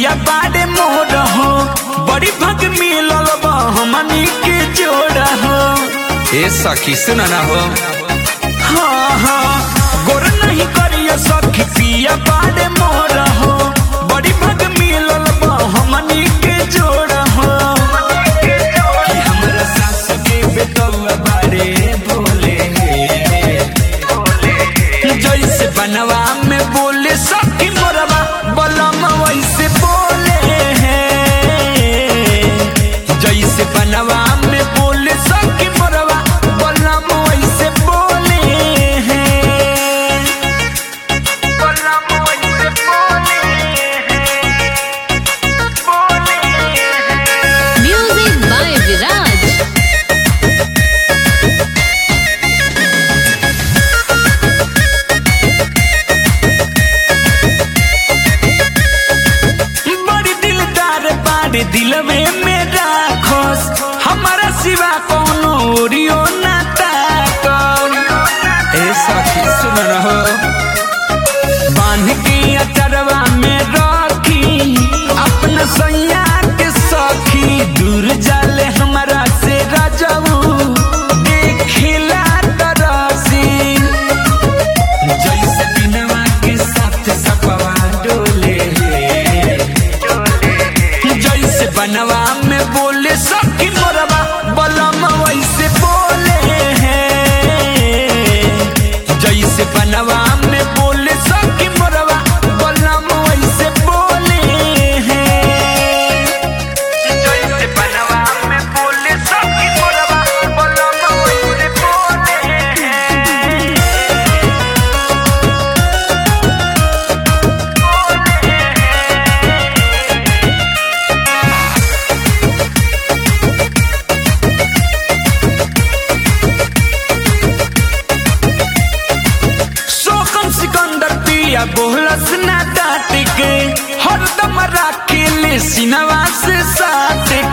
पिया बाड़े मोर हो बड़ी भग मिलल बा हमनी के जोड़ हो ए सखी सुन ना हो हाँ हाँ गोर नहीं करियो सखी पिया बाड़े मोर हो बड़ी भग मिलल बा हमनी के जोड़ हो कि हमरा सास के बेटवा बाड़े बोले जैसे बनवा में बोले सखी मोरवा बलम वैसे बोले हैं जैसे बनवा में बोले सखी मोरवा बलम वैसे बोले हैं बलम वैसे बोले हैं बोले हैं Music by Viraj. बड़ी दिलदार बाड़े दिल में मेरा खोस हमारा सिवा कोनो ओरियो ना ताकन ए सखी सुन ना हो बांध के अचरवा में रखी अपना सैया के सखी दूर जाले हमारा से राजऊ देखिला तरसी जैसे बिनवा के साथ सपवा डोले जैसे बनवा में बोले सखी मोरवा बलम वैसे बोले हैं जैसे बनवा में बोले सखी मोरवा बलम वैसे बोले हैं जैसे बनवा में बोले सखी मोरवा बलम वैसे बोले हैं शोकम सिकंदर पिया बोलस ना डांट के हरदम राखे ले सिनवा से साथ